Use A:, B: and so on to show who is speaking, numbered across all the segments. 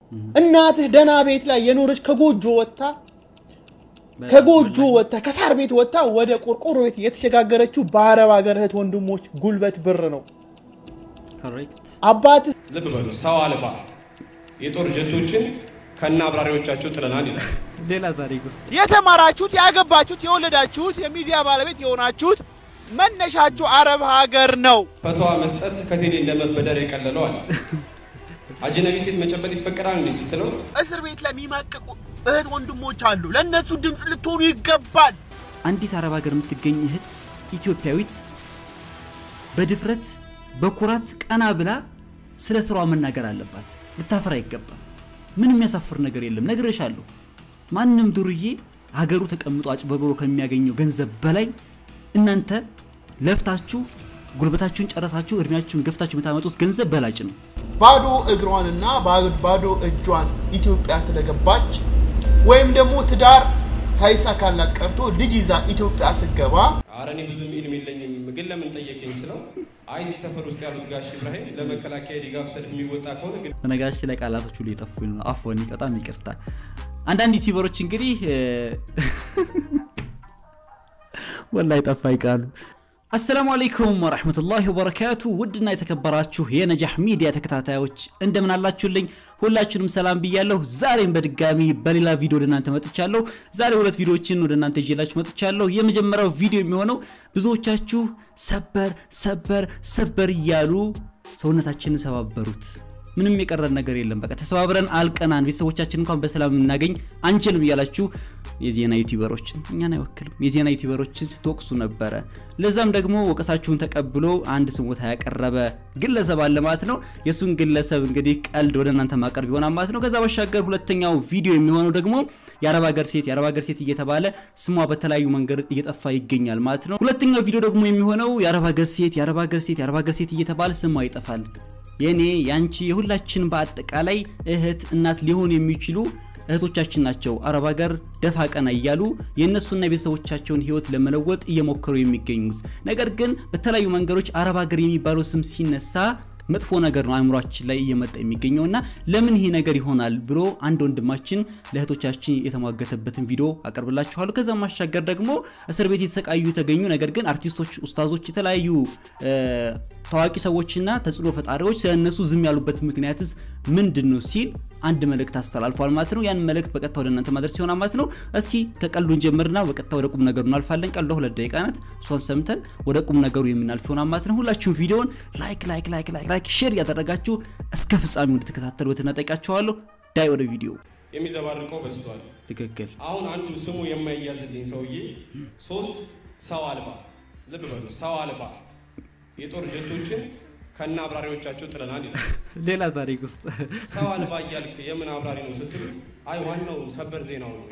A: እናትህ ደህና ቤት ላይ የኖረች ከጎጆ ወጥታ ከጎጆ ወጥታ ከሳር ቤት ወጥታ ወደ ቆርቆሮ ቤት የተሸጋገረችው በአረብ ሀገር እህት ወንድሞች ጉልበት ብር ነው።
B: ኮሬክት
A: አባትህ
C: ልብ በሉ ሰው አልባ የጦር ጀቶችን ከነ አብራሪዎቻቸው ጥለናል ይላል።
B: ሌላ ታሪክ ውስጥ
A: የተማራችሁት፣ ያገባችሁት፣ የወለዳችሁት፣ የሚዲያ ባለቤት የሆናችሁት መነሻችሁ አረብ ሀገር ነው።
C: ፈተዋ መስጠት ከቴሌ እንደመበደር የቀለለው አለ። አጅነቢ ሴት መጨበጥ ይፈቀዳል እንዴ ስትለው
A: እስር ቤት ለሚማቅቁ እህት ወንድሞች አሉ። ለእነሱ ድምፅ ልትሆኑ ይገባል።
B: አንዲት አረብ ሀገር የምትገኝ እህት ኢትዮጵያዊት በድፍረት በኩራት ቀና ብላ ስለ ስራዋ መናገር አለባት። ልታፈራ አይገባም። ምንም የሚያሳፍር ነገር የለም። ነግሬሻለሁ። ማንም ዱርዬ ሀገሩ ተቀምጦ አጭበርብሮ ከሚያገኘው ገንዘብ በላይ እናንተ ለፍታችሁ ጉልበታችሁን ጨረሳችሁ እድሜያችሁን ገፍታችሁ የምታመጡት ገንዘብ በላጭ ነው።
A: ባዶ እግሯንና ባዶ እጇን ኢትዮጵያ ስለገባች ወይም ደግሞ ትዳር ሳይሳካላት ቀርቶ ልጅ ይዛ ኢትዮጵያ ስገባ
C: ኧረ እኔ ብዙም ኢልም የለኝም ግን ለምን ጠየቀኝ ስለው አይ እዚህ ሰፈር ውስጥ ያሉት ጋሽ ኢብራሂም ለመከላከያ ድጋፍ ሰልፍ የሚወጣ ከሆነ ግን
B: በነገራችን ላይ ቃላቶቹ ሁሉ የጠፉኝ ነው። አፎን በጣም ይቅርታ። አንዳንድ ዩቲዩበሮች እንግዲህ ወላይ ጠፋ ይቃሉ። አሰላሙ አለይኩም ወረሕመቱላሂ ወበረካቱ። ውድና የተከበራችሁ የነጃህ ሚዲያ ተከታታዮች እንደምን አላችሁልኝ? ሁላችሁንም ሰላም ብያለሁ። ዛሬም በድጋሚ በሌላ ቪዲዮ ወደ እናንተ መጥቻለሁ። ዛሬ ሁለት ቪዲዮዎችን ወደ እናንተ ይዤላችሁ መጥቻለሁ። የመጀመሪያው ቪዲዮ የሚሆነው ብዙዎቻችሁ ሰበር ሰበር ሰበር እያሉ ሰውነታችንን ሰባበሩት። ምንም የቀረን ነገር የለም። በቃ ተሰባብረን አልቀናን ቤተሰቦቻችን እንኳን በሰላም የምናገኝ አንችልም እያላችሁ የዜና ዩቲዩበሮችን እኛን አይወክልም የዜና ዩቲዩበሮችን ስትወቅሱ ነበረ። ለዛም ደግሞ ወቀሳችሁን ተቀብሎ አንድ ስሞታ ያቀረበ ግለሰብ አለ ማለት ነው። የእሱን ግለሰብ እንግዲህ ቀልድ ወደ እናንተ ማቀርብ ይሆናል ማለት ነው። ከዛ ባሻገር ሁለተኛው ቪዲዮ የሚሆነው ደግሞ የአረብ ሀገር ሴት የአረብ ሀገር ሴት እየተባለ ስሟ በተለያዩ መንገድ እየጠፋ ይገኛል ማለት ነው። ሁለተኛው ቪዲዮ ደግሞ የሚሆነው የአረብ ሀገር ሴት የአረብ ሀገር ሴት የአረብ ሀገር ሴት እየተባለ ስሟ ይጠፋል። የኔ ያንቺ የሁላችን በአጠቃላይ እህት እናት ሊሆኑ የሚችሉ እህቶቻችን ናቸው አረብ ሀገር ደፋ ቀና እያሉ የእነሱና የቤተሰቦቻቸውን ህይወት ለመለወጥ እየሞከሩ የሚገኙት። ነገር ግን በተለያዩ መንገዶች አረብ ሀገር የሚባለው ስም ሲነሳ መጥፎ ነገር ነው አእምሯችን ላይ እየመጣ የሚገኘው እና ለምን ይሄ ነገር ይሆናል ብሎ አንድ ወንድማችን ለእህቶቻችን የተሟገተበትን ቪዲዮ አቀርብላችኋለሁ። ከዛ ማሻገር ደግሞ እስር ቤት የተሰቃዩ የተገኙ ነገር ግን አርቲስቶች፣ ኡስታዞች፣ የተለያዩ ታዋቂ ሰዎችና ተጽዕኖ ፈጣሪዎች ስለ እነሱ ዝም ያሉበት ምክንያትስ ምንድን ነው ሲል አንድ መልእክት አስተላልፏል ማለት ነው። ያን መልእክት በቀጥታ ወደ እናንተ ማድረስ ይሆናል ማለት ነው። እስኪ ከቀልዱን ጀምርና በቀጥታ ወደ ቁም ነገሩ እናልፋለን። ቀልዷ ሁለት ደቂቃ ናት። እሷን ሰምተን ወደ ቁም ነገሩ የምናልፍ ይሆናል ማለት ነው። ሁላችሁም ቪዲዮውን ላይክ ላይክ ላይክ ላይክ ላይክ ሼር ያደረጋችሁ እስከ ፍጻሜው እንድትከታተሉ ትነጠቃችኋለሁ። ዳይ ወደ ቪዲዮ።
C: የሚዘባርቀው በዝቷል።
B: ትክክል።
C: አሁን አንዱ ስሙ የማይያዝልኝ ሰውዬ ሶስት ሰው አልባ ልብ በሉ ሰው አልባ የጦር ጀቶችን ከነ አብራሪዎቻቸው ጥለናል ይላል።
B: ሌላ ታሪክ ውስጥ
C: ሰው አልባ እያልክ የምን አብራሪ ነው ስትሉ፣ አይ ዋናው ሰበር ዜናው ነው።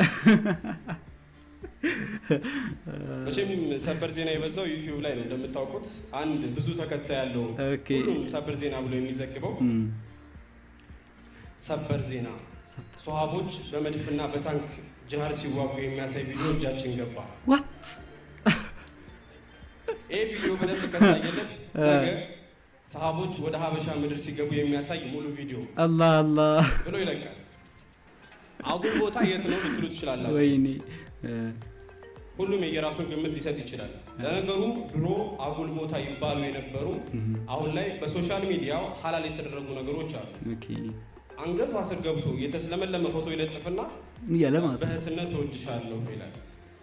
C: መቼም ሰበር ዜና የበዛው ዩቲዩብ ላይ ነው እንደምታውቁት። አንድ ብዙ ተከታይ ያለው
B: ኦኬ።
C: ሁሉም ሰበር ዜና ብሎ የሚዘግበው ሰበር ዜና ሶሃቦች በመድፍና በታንክ ጅሃድ ሲዋጉ የሚያሳይ ቪዲዮ እጃችን ገባ።
B: ዋት
C: ይህ ቪዲዮ በደንብ ከታየለት ነገ ሰሃቦች ወደ ሀበሻ ምድር ሲገቡ የሚያሳይ ሙሉ ቪዲዮ
B: አላህ አላህ
C: ብሎ ይለቃል። አጉል ቦታ የት ነው ልትሉ ትችላላችሁ።
B: ወይኔ
C: ሁሉም የየራሱን ግምት ሊሰጥ ይችላል። ለነገሩ ድሮ አጉል ቦታ ይባሉ የነበሩ አሁን ላይ በሶሻል ሚዲያው ሀላል የተደረጉ ነገሮች አሉ።
B: ኦኬ
C: አንገቷ ስር ገብቶ የተስለመለመ ፎቶ ይለጥፍና
B: እያለ ማለት ነው።
C: በእህትነት እወድሻለሁ ይላል።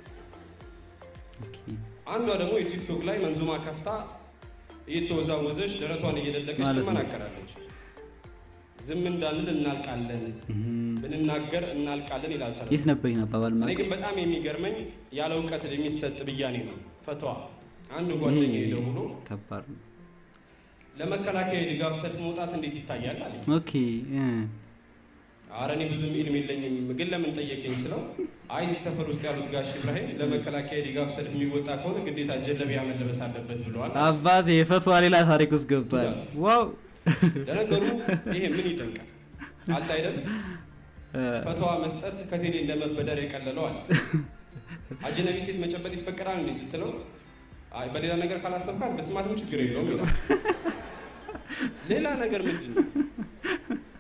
B: ኦኬ
C: አንዷ ደግሞ የቲክቶክ ላይ መንዙማ ከፍታ እየተወዛወዘች ደረቷን እየደለቀች
B: ማለት ነው።
C: ትመናቀራለች። ዝም እንዳንል እናልቃለን፣ ብንናገር እናልቃለን ይላል ተረቱ።
B: የት ነበር ይህን አባባል
C: እኔ
B: ማለት
C: ግን በጣም የሚገርመኝ ያለ እውቀት የሚሰጥ ብያኔ ነው ፈትዋ። አንድ ጓደኛ ደውሎ
B: ከባድ ነው።
C: ለመከላከያ ድጋፍ ሰልፍ መውጣት እንዴት ይታያል አለኝ።
B: ኦኬ እ
C: ኧረ እኔ ብዙም ኢልም የለኝም ግን ለምን ጠየቀኝ ስለው አይ እዚህ ሰፈር ውስጥ ያሉት ጋሽ ኢብራሂም ለመከላከያ ድጋፍ ሰልፍ የሚወጣ ከሆነ ግዴታ ጀለቢያ መለበስ አለበት ብለዋል።
B: አባቴ የፈትዋ ሌላ ታሪክ ውስጥ ገብቷል። ዋው
C: ለነገሩ ይሄ ምን ይደንቃል አለ አይደል? ፈትዋ መስጠት ከቴሌ እንደመበደር የቀለለው አለ። አጅነቢ ሴት መጨበጥ ይፈቀዳል እንዴ ስትለው አይ በሌላ ነገር ካላሰብካት በስማትም ችግር የለውም ይላል። ሌላ ነገር ምንድን ነው?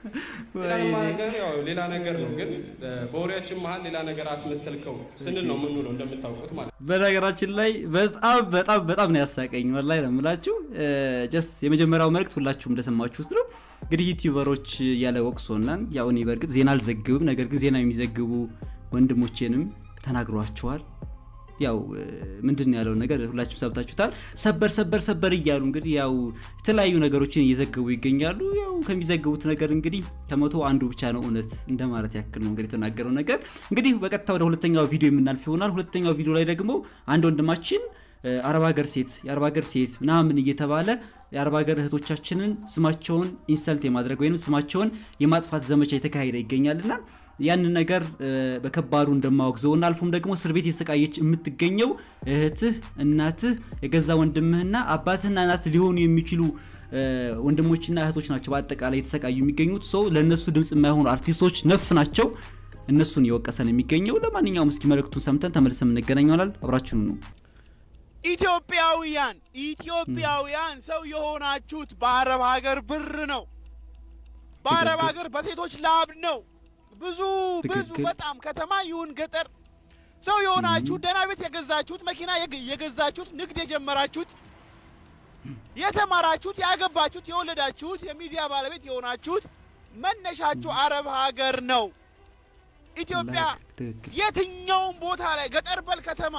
C: ሌላ ነገር ያው ሌላ ነገር ነው፣ ግን በወሬያችን መሀል ሌላ ነገር አስመሰልከው ስንል ነው የምንውለው እንደምታውቁት ማለት ነው።
B: በነገራችን ላይ በጣም በጣም በጣም ነው ያሳቀኝ። ወላሂ ነው የምላችሁ። ጀስት የመጀመሪያው መልእክት ሁላችሁም እንደሰማችሁት ነው። እንግዲህ ዩቲዩበሮች እያለ ወቅሶናል። ያው እኔ በእርግጥ ዜና አልዘግብም፣ ነገር ግን ዜና የሚዘግቡ ወንድሞቼንም ተናግሯቸዋል። ያው ምንድን ያለው ነገር ሁላችሁም ሰብታችሁታል። ሰበር ሰበር ሰበር እያሉ እንግዲህ ያው የተለያዩ ነገሮችን እየዘገቡ ይገኛሉ። ያው ከሚዘግቡት ነገር እንግዲህ ከመቶ አንዱ ብቻ ነው እውነት እንደማለት ያክል ነው እንግዲህ የተናገረው ነገር። እንግዲህ በቀጥታ ወደ ሁለተኛው ቪዲዮ የምናልፍ ይሆናል። ሁለተኛው ቪዲዮ ላይ ደግሞ አንድ ወንድማችን አረብ ሀገር ሴት የአረብ ሀገር ሴት ምናምን እየተባለ የአረብ ሀገር እህቶቻችንን ስማቸውን ኢንሰልት የማድረግ ወይም ስማቸውን የማጥፋት ዘመቻ የተካሄደ ይገኛልና ያንን ነገር በከባዱ እንደማወግዘውና አልፎም ደግሞ እስር ቤት የተሰቃየች የምትገኘው እህትህ፣ እናትህ፣ የገዛ ወንድምህና አባትህና እናት ሊሆኑ የሚችሉ ወንድሞችና እህቶች ናቸው በአጠቃላይ የተሰቃዩ የሚገኙት ሰው ለእነሱ ድምፅ የማይሆኑ አርቲስቶች ነፍ ናቸው። እነሱን የወቀሰን የሚገኘው። ለማንኛውም እስኪ መልእክቱን ሰምተን ተመልሰን የምንገናኝ ይሆናል። አብራችሁኑ ነው።
A: ኢትዮጵያውያን ኢትዮጵያውያን ሰው የሆናችሁት በአረብ ሀገር ብር ነው። በአረብ ሀገር በሴቶች ላብ ነው። ብዙ ብዙ በጣም ከተማ ይሁን ገጠር ሰው የሆናችሁት ደህና ቤት የገዛችሁት መኪና የገዛችሁት ንግድ የጀመራችሁት የተማራችሁት ያገባችሁት የወለዳችሁት የሚዲያ ባለቤት የሆናችሁት መነሻችሁ አረብ ሀገር ነው። ኢትዮጵያ የትኛውም ቦታ ላይ ገጠር በል ከተማ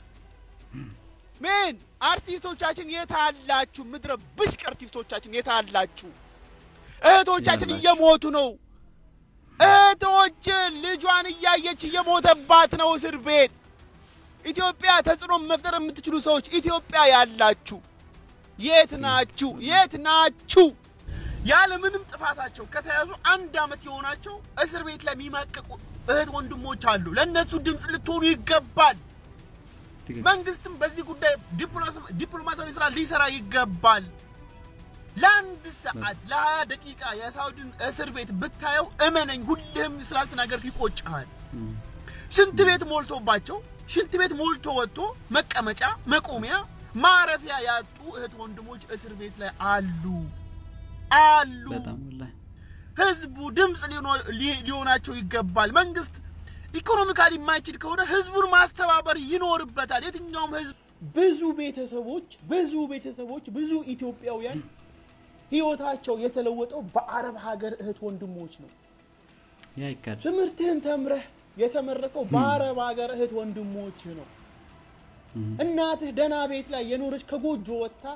A: ሜን አርቲስቶቻችን የታላችሁ? ምድረ ብሽቅ አርቲስቶቻችን የታላችሁ? እህቶቻችን እየሞቱ ነው። እህቶች ልጇን እያየች እየሞተባት ነው እስር ቤት። ኢትዮጵያ ተጽዕኖ መፍጠር የምትችሉ ሰዎች ኢትዮጵያ ያላችሁ የት ናችሁ? የት ናችሁ? ያለ ምንም ጥፋታቸው ከተያዙ አንድ ዓመት የሆናቸው እስር ቤት ላይ የሚማቀቁ እህት ወንድሞች አሉ። ለእነሱ ድምፅ ልትሆኑ ይገባል። መንግስትም በዚህ ጉዳይ ዲፕሎማሲያዊ ስራ ሊሰራ ይገባል። ለአንድ ሰዓት ለሀያ ደቂቃ የሳውዲን እስር ቤት ብታየው እመነኝ፣ ሁልህም ስላልተናገርክ ይቆጭሃል። ሽንት ቤት ሞልቶባቸው ሽንት ቤት ሞልቶ ወጥቶ መቀመጫ መቆሚያ ማረፊያ ያጡ እህት ወንድሞች እስር ቤት ላይ አሉ አሉ። ህዝቡ ድምፅ ሊሆናቸው ይገባል። መንግስት ኢኮኖሚካሊ የማይችል ከሆነ ህዝቡን ማስተባበር ይኖርበታል። የትኛውም ህዝብ ብዙ ቤተሰቦች ብዙ ቤተሰቦች ብዙ ኢትዮጵያውያን ህይወታቸው የተለወጠው በአረብ ሀገር እህት ወንድሞች ነው። ትምህርትህን ተምረህ የተመረቀው በአረብ ሀገር እህት ወንድሞች ነው። እናትህ ደህና ቤት ላይ የኖረች ከጎጆ ወጥታ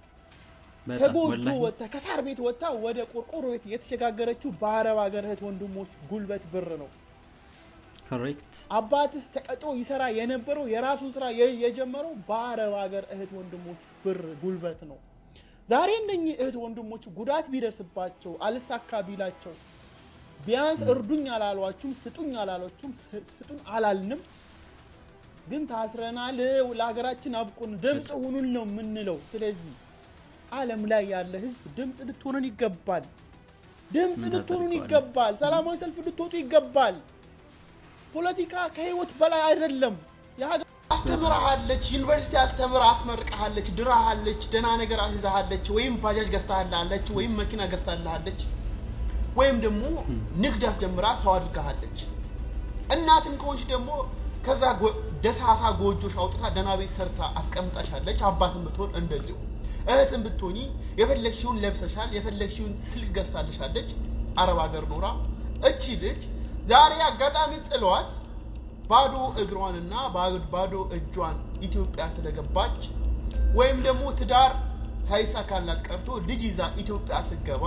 A: ከጎጆ ወጥታ ከሳር ቤት ወጥታ ወደ ቆርቆሮ ቤት የተሸጋገረችው በአረብ ሀገር እህት ወንድሞች ጉልበት ብር ነው።
B: ኮሬክት
A: አባትህ ተቀጥሮ ይሰራ የነበረው የራሱን ስራ የጀመረው በአረብ ሀገር እህት ወንድሞች ብር ጉልበት ነው። ዛሬ እነኚህ እህት ወንድሞች ጉዳት ቢደርስባቸው አልሳካ ቢላቸው ቢያንስ እርዱኝ አላሏችሁም፣ ስጡኝ አላሏችሁም፣ ስጡን አላልንም። ግን ታስረናል፣ ለሀገራችን አብቁን፣ ድምፅ ሁኑን ነው የምንለው። ስለዚህ ዓለም ላይ ያለ ህዝብ ድምፅ ልትሆኑን ይገባል። ድምፅ ልትሆኑን ይገባል። ሰላማዊ ሰልፍ ልትወጡ ይገባል። ፖለቲካ ከህይወት በላይ አይደለም። አስተምራሃለች፣ ዩኒቨርሲቲ አስተምራ አስመርቃሃለች፣ ድራሃለች፣ ደህና ነገር አስይዛሃለች፣ ወይም ባጃጅ ገዝታሃለች፣ ወይም መኪና ገዝታሃለች፣ ወይም ደግሞ ንግድ አስጀምራ ሰው አድርጋሃለች። እናትም ከሆንሽ ደግሞ ከዛ ደሳሳ ጎጆሽ አውጥታ ደህና ቤት ሰርታ አስቀምጣሻለች። አባትን ብትሆን እንደዚሁ፣ እህትን ብትሆኒ የፈለግሽውን ለብሰሻል፣ የፈለግሽውን ስልክ ገዝታልሻለች። አረብ ሀገር ኖራ እቺ ልጅ ዛሬ አጋጣሚ ጥሏት ባዶ እግሯንና ባዶ እጇን ኢትዮጵያ ስለገባች ወይም ደግሞ ትዳር ሳይሳካላት ቀርቶ ልጅ ይዛ ኢትዮጵያ ስገባ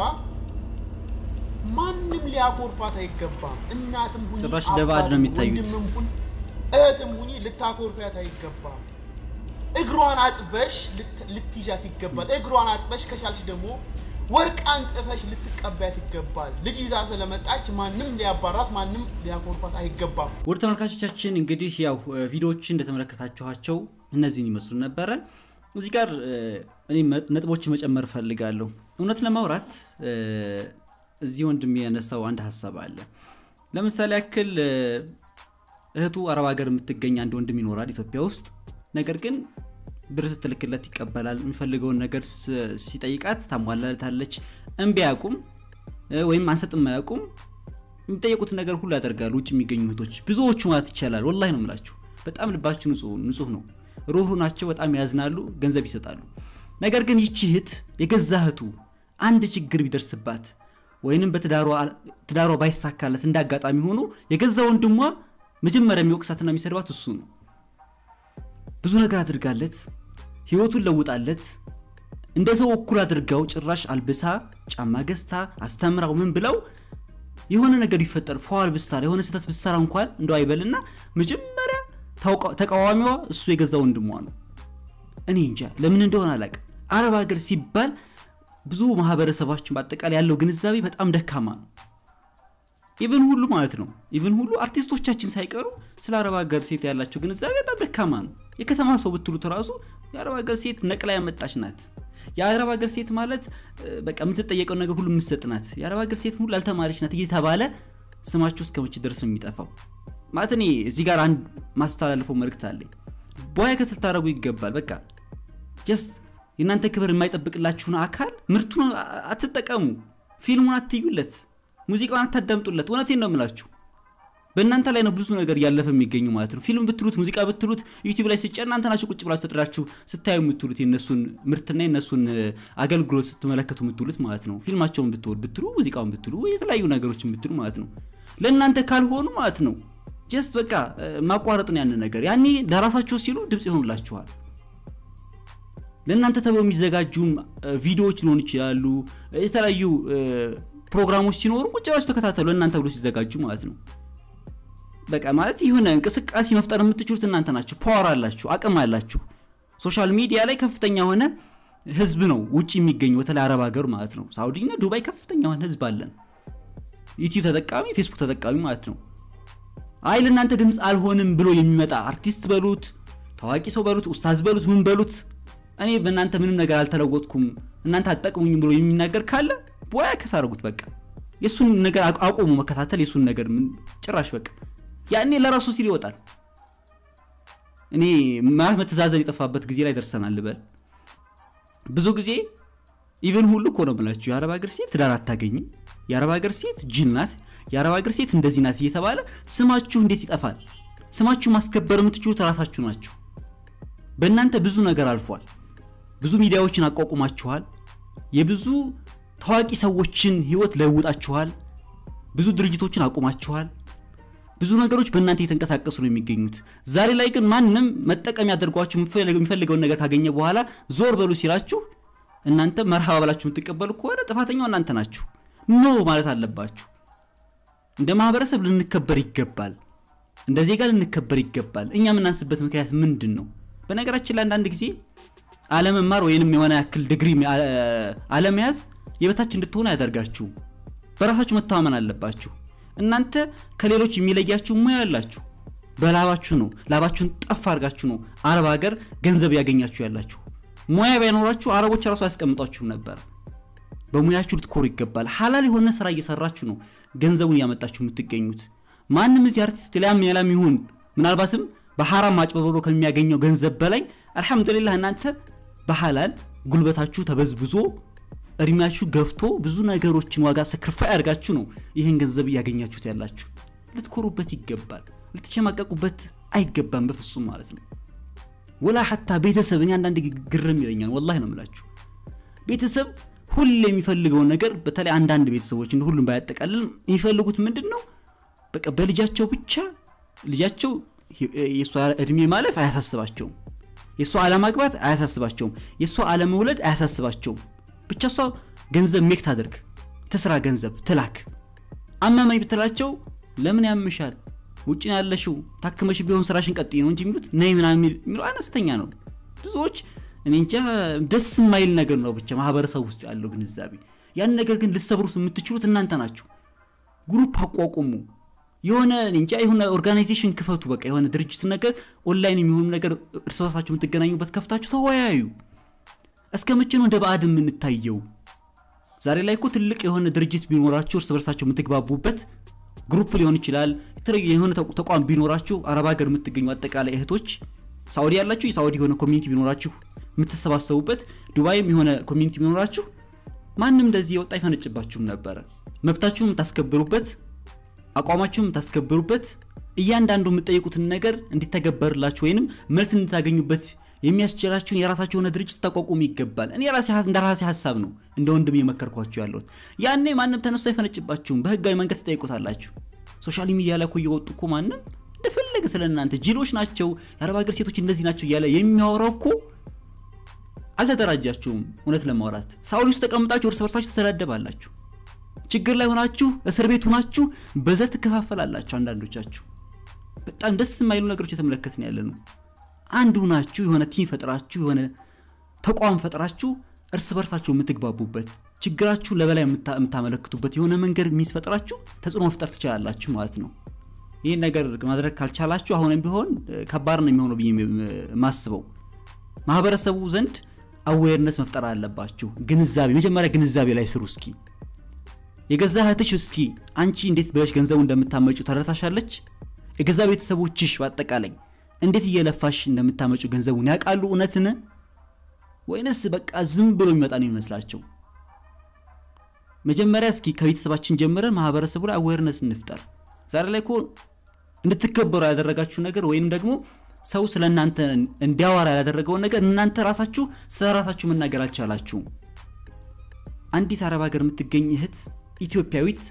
A: ማንም ሊያኮርፋት አይገባም። እናትም ሁኚ
B: ጭራሽ ደባድ ነው የሚታዩት።
A: ወንድምም ሁኚ እህትም ሁኚ ልታኮርፊያት አይገባም። እግሯን አጥበሽ ልትይዣት ይገባል። እግሯን አጥበሽ ከቻልሽ ደግሞ ወርቅ አንጥፈሽ ልትቀበያት ይገባል። ልጅ ይዛ ስለመጣች ማንም ሊያባራት ማንም ሊያኮርፋት አይገባም።
B: ውድ ተመልካቾቻችን እንግዲህ ያው ቪዲዮዎች እንደተመለከታችኋቸው እነዚህን ይመስሉ ነበረ። እዚህ ጋር እኔ ነጥቦች መጨመር እፈልጋለሁ። እውነት ለማውራት እዚህ ወንድም ያነሳው አንድ ሀሳብ አለ። ለምሳሌ ያክል እህቱ አረብ ሀገር የምትገኝ አንድ ወንድም ይኖራል ኢትዮጵያ ውስጥ ነገር ግን ብር ስትልክለት ይቀበላል። የሚፈልገውን ነገር ሲጠይቃት ታሟላለታለች። እምቢ አያውቁም። ወይም አንሰጥም አያውቁም የሚጠየቁትን ነገር ሁሉ ያደርጋሉ ውጭ የሚገኙ እህቶች ብዙዎቹ ማለት ይቻላል ወላሂ ነው የምላችሁ በጣም ልባችሁ ንጹህ ነው ሩህሩ ናቸው በጣም ያዝናሉ ገንዘብ ይሰጣሉ ነገር ግን ይቺ እህት የገዛ እህቱ አንድ ችግር ቢደርስባት ወይንም በትዳሯ ባይሳካለት እንደ አጋጣሚ ሆኖ የገዛ ወንድሟ መጀመሪያ የሚወቅሳትና የሚሰድባት እሱ ነው ብዙ ነገር አድርጋለት ህይወቱን ለውጣለት እንደ ሰው እኩል አድርጋው ጭራሽ አልብሳ ጫማ ገዝታ አስተምራው ምን ብለው የሆነ ነገር ቢፈጠር ፏል ብሳራ የሆነ ስህተት ብሳራ እንኳን እንደው አይበልና መጀመሪያ ተቃዋሚዋ እሱ የገዛ ወንድሟ ነው እኔ እንጃ ለምን እንደሆነ አላቅ አረብ ሀገር ሲባል ብዙ ማህበረሰባችን በአጠቃላይ ያለው ግንዛቤ በጣም ደካማ ነው ኢቨን ሁሉ ማለት ነው ኢቨን ሁሉ አርቲስቶቻችን ሳይቀሩ ስለ አረብ ሀገር ሴት ያላቸው ግንዛቤ በጣም ደካማ ነው የከተማ ሰው ብትሉት ራሱ የአረብ ሀገር ሴት ነቅላ ያመጣች ናት የአረብ ሀገር ሴት ማለት በቃ የምትጠየቀው ነገር ሁሉ የምትሰጥ ናት የአረብ ሀገር ሴት ሁሉ አልተማሪች ናት እየተባለ ስማችሁ እስከ መቼ ድረስ ነው የሚጠፋው ማለት እኔ እዚህ ጋር አንድ ማስተላልፈው መልእክት አለኝ ቦያ ክትል ታደረጉ ይገባል በቃ ጀስት የእናንተ ክብር የማይጠብቅላችሁን አካል ምርቱን አትጠቀሙ ፊልሙን አትዩለት ሙዚቃውን አታዳምጡለት እውነቴን ነው የምላችሁ በእናንተ ላይ ነው ብዙ ነገር እያለፈ የሚገኙ ማለት ነው ፊልም ብትሉት ሙዚቃ ብትሉት ዩቲብ ላይ ስጫ እናንተ ናችሁ ቁጭ ብላችሁ ተጥራችሁ ስታዩ የምትሉት የነሱን ምርትና የነሱን አገልግሎት ስትመለከቱ የምትሉት ማለት ነው ፊልማቸውን ብትወድ ብትሉ ሙዚቃውን ብትሉ የተለያዩ ነገሮችን ብትሉ ማለት ነው ለእናንተ ካልሆኑ ማለት ነው ጀስት በቃ ማቋረጥን ያን ነገር ያኔ ለራሳቸው ሲሉ ድምፅ ይሆኑላችኋል ለእናንተ ተብሎ የሚዘጋጁ ቪዲዮዎች ሊሆኑ ይችላሉ የተለያዩ ፕሮግራሞች ሲኖሩ ቁጭ ብላችሁ ተከታተሉ ለእናንተ ብሎ ሲዘጋጁ ማለት ነው በቃ ማለት የሆነ እንቅስቃሴ መፍጠር የምትችሉት እናንተ ናችሁ ፓወር አላችሁ አቅም አላችሁ ሶሻል ሚዲያ ላይ ከፍተኛ የሆነ ህዝብ ነው ውጭ የሚገኙ በተለይ አረብ ሀገር ማለት ነው ሳውዲና ዱባይ ከፍተኛ የሆነ ህዝብ አለን ዩቲዩብ ተጠቃሚ ፌስቡክ ተጠቃሚ ማለት ነው አይ ለእናንተ ድምፅ አልሆንም ብሎ የሚመጣ አርቲስት በሉት ታዋቂ ሰው በሉት ኡስታዝ በሉት ምን በሉት እኔ በእናንተ ምንም ነገር አልተለወጥኩም እናንተ አጠቅሙኝ ብሎ የሚናገር ካለ ቦያ ከታደርጉት በቃ የእሱን ነገር አቆሙ መከታተል የእሱን ነገር ጭራሽ በቃ ያኔ ለራሱ ሲል ይወጣል እኔ ማለት መተዛዘን የጠፋበት ጊዜ ላይ ደርሰናል ልበል ብዙ ጊዜ ኢቨን ሁሉ እኮ ነው ብላችሁ የአረብ ሀገር ሴት ትዳር አታገኝም የአረብ ሀገር ሴት ጅን ናት የአረብ ሀገር ሴት እንደዚህ ናት እየተባለ ስማችሁ እንዴት ይጠፋል ስማችሁ ማስከበር የምትችሉት ራሳችሁ ናችሁ በእናንተ ብዙ ነገር አልፏል ብዙ ሚዲያዎችን አቋቁማችኋል የብዙ ታዋቂ ሰዎችን ህይወት ለውጣችኋል ብዙ ድርጅቶችን አቁማችኋል ብዙ ነገሮች በእናንተ የተንቀሳቀሱ ነው የሚገኙት ዛሬ ላይ ግን ማንም መጠቀም ያደርጓችሁ የሚፈልገውን ነገር ካገኘ በኋላ ዞር በሉ ሲላችሁ እናንተ መርሃባ ብላችሁ የምትቀበሉ ከሆነ ጥፋተኛው እናንተ ናችሁ ኖ ማለት አለባችሁ እንደ ማህበረሰብ ልንከበር ይገባል እንደ ዜጋ ልንከበር ይገባል እኛ የምናንስበት ምክንያት ምንድን ነው በነገራችን ላይ አንዳንድ ጊዜ አለመማር ወይንም የሆነ ያክል ድግሪ አለመያዝ የበታች እንድትሆኑ አያደርጋችሁ በራሳችሁ መተማመን አለባችሁ እናንተ ከሌሎች የሚለያችሁ ሙያ ያላችሁ በላባችሁ ነው ላባችሁን ጠፍ አድርጋችሁ ነው አረብ ሀገር ገንዘብ ያገኛችሁ ያላችሁ ሙያ ባይኖራችሁ አረቦች ራሱ አያስቀምጧችሁም ነበር በሙያችሁ ልትኮሩ ይገባል ሀላል የሆነ ስራ እየሰራችሁ ነው ገንዘቡን እያመጣችሁ የምትገኙት ማንም እዚህ አርቲስት ሊያም ያላም ይሁን ምናልባትም በሐራም ማጭበርበሮ ከሚያገኘው ገንዘብ በላይ አልሐምዱሊላህ እናንተ በሐላል ጉልበታችሁ ተበዝብዞ እድሜያችሁ ገፍቶ ብዙ ነገሮችን ዋጋ ሰክርፋይ አድርጋችሁ ነው ይህን ገንዘብ እያገኛችሁት ያላችሁ ልትኮሩበት ይገባል ልትሸማቀቁበት አይገባም በፍጹም ማለት ነው ወላ ሐታ ቤተሰብ እኔ አንዳንድ ግርም ይለኛል ወላሂ ነው ምላችሁ ቤተሰብ ሁሌ የሚፈልገውን ነገር በተለይ አንዳንድ ቤተሰቦች እንደ ሁሉም ባያጠቃልል የሚፈልጉት ምንድን ነው በቃ በልጃቸው ብቻ ልጃቸው የእሷ እድሜ ማለፍ አያሳስባቸውም የእሷ አለማግባት አያሳስባቸውም የእሷ አለመውለድ አያሳስባቸውም ብቻ እሷ ገንዘብ ሜክ ታደርግ ትስራ ገንዘብ ትላክ አመመኝ ብትላቸው ለምን ያምሻል ውጭ ያለሽው ታክመሽ ቢሆን ስራሽን ቀጥ ነው እንጂ የሚሉት ነይ ምናምን የሚለው አነስተኛ ነው ብዙዎች እኔ እንጃ ደስ የማይል ነገር ነው ብቻ ማህበረሰብ ውስጥ ያለው ግንዛቤ ያን ነገር ግን ልሰብሩት የምትችሉት እናንተ ናችሁ ግሩፕ አቋቁሙ የሆነ እንጃ የሆነ ኦርጋናይዜሽን ክፈቱ በቃ የሆነ ድርጅት ነገር ኦንላይን የሚሆኑ ነገር እርስ በርሳችሁ የምትገናኙበት ከፍታችሁ ተወያዩ እስከ መቼ ነው እንደ በአድ የምንታየው ዛሬ ላይ እኮ ትልቅ የሆነ ድርጅት ቢኖራችሁ እርስ በርሳቸው የምትግባቡበት ግሩፕ ሊሆን ይችላል የተለየ የሆነ ተቋም ቢኖራችሁ አረብ ሀገር የምትገኙ አጠቃላይ እህቶች ሳውዲ ያላችሁ የሳውዲ የሆነ ኮሚኒቲ ቢኖራችሁ የምትሰባሰቡበት ዱባይም የሆነ ኮሚኒቲ ቢኖራችሁ ማንም እንደዚህ የወጣ አይፈነጭባችሁም ነበረ መብታችሁን የምታስከብሩበት አቋማችሁን የምታስከብሩበት እያንዳንዱ የምትጠይቁትን ነገር እንዲተገበርላችሁ ወይንም መልስ እንድታገኙበት የሚያስችላችሁን የራሳችሁ የሆነ ድርጅት ታቋቁሙ ይገባል እኔ እንደ ራሴ ሀሳብ ነው እንደ ወንድም እየመከርኳችሁ ያለሁት ያኔ ማንም ተነስቶ አይፈነጭባችሁም በህጋዊ መንገድ ትጠይቁታላችሁ ሶሻል ሚዲያ ላይ እኮ እየወጡ እኮ ማንም እንደፈለገ ስለ እናንተ ጅሎች ናቸው የአረብ ሀገር ሴቶች እንደዚህ ናቸው እያለ የሚያወራው እኮ አልተደራጃችሁም እውነት ለማውራት ሳውዲ ውስጥ ተቀምጣችሁ እርስ በርሳችሁ ተሰዳደባላችሁ ችግር ላይ ሆናችሁ እስር ቤት ሆናችሁ በዘር ትከፋፈላላችሁ አንዳንዶቻችሁ በጣም ደስ የማይሉ ነገሮች የተመለከትን ያለ ነው አንድ ሁናችሁ የሆነ ቲም ፈጥራችሁ የሆነ ተቋም ፈጥራችሁ እርስ በርሳችሁ የምትግባቡበት ችግራችሁ ለበላይ የምታመለክቱበት የሆነ መንገድ የሚስፈጥራችሁ ተጽዕኖ መፍጠር ትችላላችሁ ማለት ነው ይህን ነገር ማድረግ ካልቻላችሁ አሁንም ቢሆን ከባድ ነው የሚሆነው ብዬ ማስበው ማህበረሰቡ ዘንድ አዌርነስ መፍጠር አለባችሁ ግንዛቤ መጀመሪያ ግንዛቤ ላይ ስሩ እስኪ የገዛ እህትሽ እስኪ አንቺ እንዴት ብለሽ ገንዘቡ እንደምታመጩ ተረታሻለች የገዛ ቤተሰቦችሽ በአጠቃላይ እንዴት እየለፋሽ እንደምታመጩ ገንዘቡን ያውቃሉ እውነትን ወይንስ በቃ ዝም ብሎ የሚመጣ ነው ይመስላቸው መጀመሪያ እስኪ ከቤተሰባችን ጀምረን ማህበረሰቡ ላይ አዌርነስ እንፍጠር ዛሬ ላይ እኮ እንድትከበሩ ያደረጋችሁ ነገር ወይም ደግሞ ሰው ስለ እናንተ እንዲያወራ ያደረገውን ነገር እናንተ ራሳችሁ ስለ ራሳችሁ መናገር አልቻላችሁም አንዲት አረብ ሀገር የምትገኝ እህት ኢትዮጵያዊት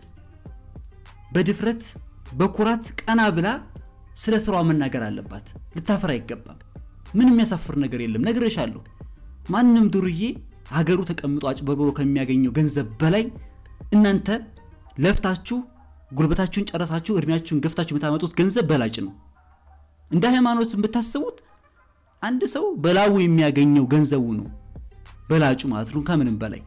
B: በድፍረት በኩራት ቀና ብላ ስለ ስራዋ መናገር አለባት ልታፈር አይገባም ምን የሚያሳፍር ነገር የለም ነግሬሻለሁ ማንም ዱርዬ ሀገሩ ተቀምጦ አጭበርብሮ ከሚያገኘው ገንዘብ በላይ እናንተ ለፍታችሁ ጉልበታችሁን ጨረሳችሁ እድሜያችሁን ገፍታችሁ የምታመጡት ገንዘብ በላጭ ነው እንደ ሃይማኖት ብታስቡት አንድ ሰው በላቡ የሚያገኘው ገንዘቡ ነው በላጩ ማለት ነው ከምንም በላይ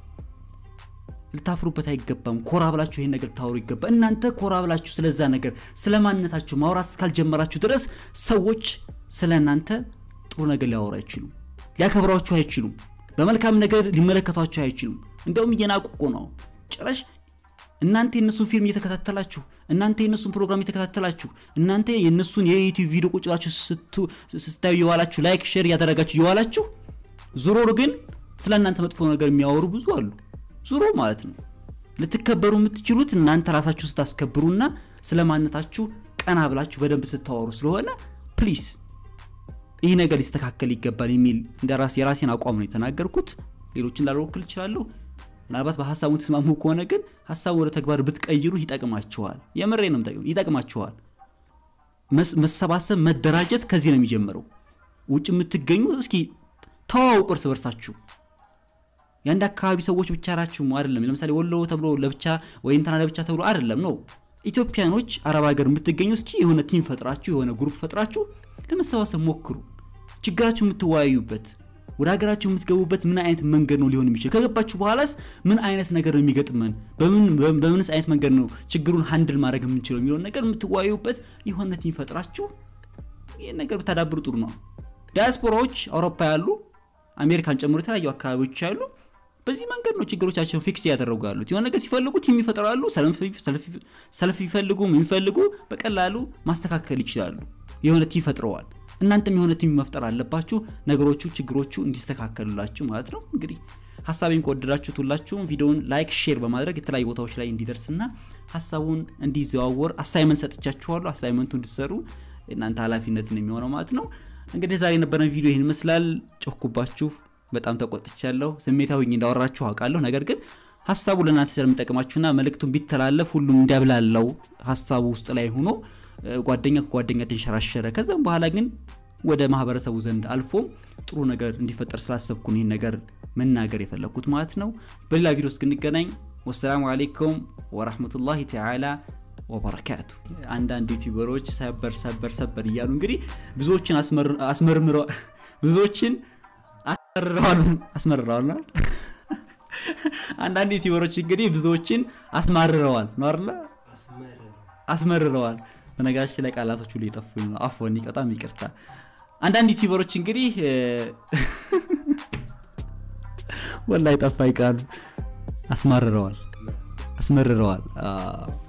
B: ልታፍሩበት አይገባም ኮራ ብላችሁ ይሄን ነገር ልታወሩ ይገባ እናንተ ኮራ ብላችሁ ስለዛ ነገር ስለ ማንነታችሁ ማውራት እስካልጀመራችሁ ድረስ ሰዎች ስለ እናንተ ጥሩ ነገር ሊያወሩ አይችሉም ሊያከብሯችሁ አይችሉም በመልካም ነገር ሊመለከቷችሁ አይችሉም እንደውም እየናቁ እኮ ነው ጭራሽ እናንተ የእነሱን ፊልም እየተከታተላችሁ እናንተ የእነሱን ፕሮግራም እየተከታተላችሁ እናንተ የእነሱን የዩቲዩብ ቪዲዮ ቁጭ ብላችሁ ስታዩ የዋላችሁ ላይክ ሼር እያደረጋችሁ የዋላችሁ ዙሮ ግን ስለ እናንተ መጥፎ ነገር የሚያወሩ ብዙ አሉ ዙሮ ማለት ነው ልትከበሩ የምትችሉት እናንተ ራሳችሁ ስታስከብሩና ስለ ማንነታችሁ ቀና ብላችሁ በደንብ ስታወሩ ስለሆነ ፕሊስ ይህ ነገር ሊስተካከል ይገባል የሚል እንደ ራስ የራሴን አቋም ነው የተናገርኩት ሌሎችን ላልወክል ይችላለሁ ምናልባት በሀሳቡ ተስማሙ ከሆነ ግን ሀሳቡ ወደ ተግባር ብትቀይሩ ይጠቅማችኋል የምሬ ነው ይጠቅማችኋል መሰባሰብ መደራጀት ከዚህ ነው የሚጀምረው ውጭ የምትገኙ እስኪ ተዋውቁ እርስ በርሳችሁ የአንድ አካባቢ ሰዎች ብቻ ናችሁ አይደለም ለምሳሌ ወሎ ተብሎ ለብቻ ወይ እንትና ለብቻ ተብሎ አይደለም ነው ኢትዮጵያኖች አረብ ሀገር የምትገኙ እስኪ የሆነ ቲም ፈጥራችሁ የሆነ ግሩፕ ፈጥራችሁ ለመሰባሰብ ሞክሩ ችግራችሁ የምትወያዩበት ወደ ሀገራችሁ የምትገቡበት ምን አይነት መንገድ ነው ሊሆን የሚችል ከገባችሁ በኋላስ ምን አይነት ነገር ነው የሚገጥመን በምንስ አይነት መንገድ ነው ችግሩን ሀንድል ማድረግ የምንችለው የሚለውን ነገር የምትወያዩበት የሆነ ቲም ፈጥራችሁ ይህን ነገር ብታዳብሩ ጥሩ ነው ዲያስፖራዎች አውሮፓ ያሉ አሜሪካን ጨምሮ የተለያዩ አካባቢዎች ያሉ በዚህ መንገድ ነው ችግሮቻቸውን ፊክስ እያደረጉ ያሉት የሆነ ነገር ሲፈልጉ ቲም ይፈጥራሉ ሰልፍ ይፈልጉ የሚፈልጉ በቀላሉ ማስተካከል ይችላሉ የሆነ ቲም ፈጥረዋል እናንተም የሆነ ቲም መፍጠር አለባችሁ ነገሮቹ ችግሮቹ እንዲስተካከሉላችሁ ማለት ነው እንግዲህ ሀሳቤን ከወደዳችሁት ሁላችሁም ቪዲዮውን ላይክ ሼር በማድረግ የተለያዩ ቦታዎች ላይ እንዲደርስና ሀሳቡን እንዲዘዋወር አሳይመንት ሰጥቻችኋለሁ አሳይመንቱ እንዲሰሩ እናንተ ኃላፊነትን የሚሆነው ማለት ነው እንግዲህ ዛሬ የነበረን ቪዲዮ ይህን ይመስላል ጮኩባችሁ በጣም ተቆጥቻለሁ ስሜታዊ እንዳወራችሁ አውቃለሁ ነገር ግን ሀሳቡ ለእናንተ ስለሚጠቅማችሁና መልእክቱን ቢተላለፍ ሁሉም እንዲያብላለው ሀሳቡ ውስጥ ላይ ሆኖ ጓደኛ ከጓደኛ ተንሸራሸረ ከዛም በኋላ ግን ወደ ማህበረሰቡ ዘንድ አልፎም ጥሩ ነገር እንዲፈጠር ስላሰብኩ ይህን ነገር መናገር የፈለግኩት ማለት ነው በሌላ ቪዲዮ እስክንገናኝ ወሰላሙ አሌይኩም ወራህመቱላሂ ተዓላ ወበረካቱ አንዳንድ ዩቲዩበሮች ሰበር ሰበር ሰበር እያሉ እንግዲህ ብዙዎችን አስመርምረዋል ብዙዎችን አስመርረዋል አስመርረዋል አንዳንድ ዩቲዩበሮች እንግዲህ ብዙዎችን አስማርረዋል ነው አለ አስመርረዋል በነገራችን ላይ ቃላቶች ሁሉ የጠፉኝ ነው አፎን በጣም ይቅርታ አንዳንድ ዩቲዩበሮች እንግዲህ ወላይ ጠፋ ይቃሉ አስማርረዋል አስመርረዋል